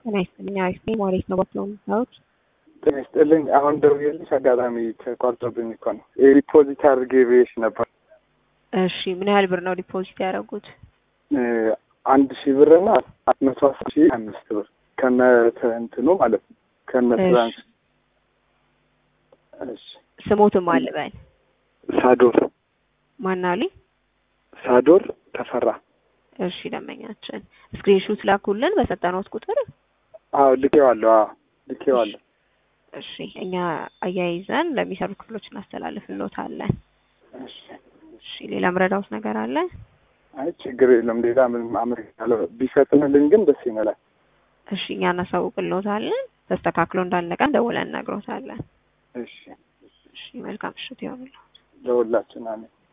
ጤና ይስጥልኝ። አሪፍ ነኝ። ማለት ነው ባትለው የምታዩት ጤና ይስጥልኝ። አሁን ደውዬልሽ አጋጣሚ ተቋርጦብኝ እኮ ነው። ዲፖዚት አድርጌ ብዬሽ ነበር። እሺ ምን ያህል ብር ነው ዲፖዚት ያደረጉት? አንድ ሺህ ብር እና አራት መቶ አስር ሺህ አምስት ብር ከነ እንትኑ ማለት ነው ከነ ትራንስ እሺ ስሞትም አልበል ሳዶር ማናሊ ሳዶር ተፈራ እሺ ደንበኛችን ስክሪንሹት ላኩልን በሰጠነውት ቁጥር አዎ ልኬዋለሁ አዎ ልኬዋለሁ እሺ እኛ አያይዘን ለሚሰሩ ክፍሎች እናስተላልፍልዎታለን እሺ እሺ ሌላ ምረዳውት ነገር አለ አይ ችግር የለም ሌላ ምንም አመርካለሁ ቢፈጥንልን ግን ደስ ይመላል እሺ እኛ እናሳውቅልዎታለን ተስተካክሎ እንዳለቀን ደውለን እነግሮታለን እሺ እሺ መልካም ምሽት ይሆንልዎት ለሁላችን አሜን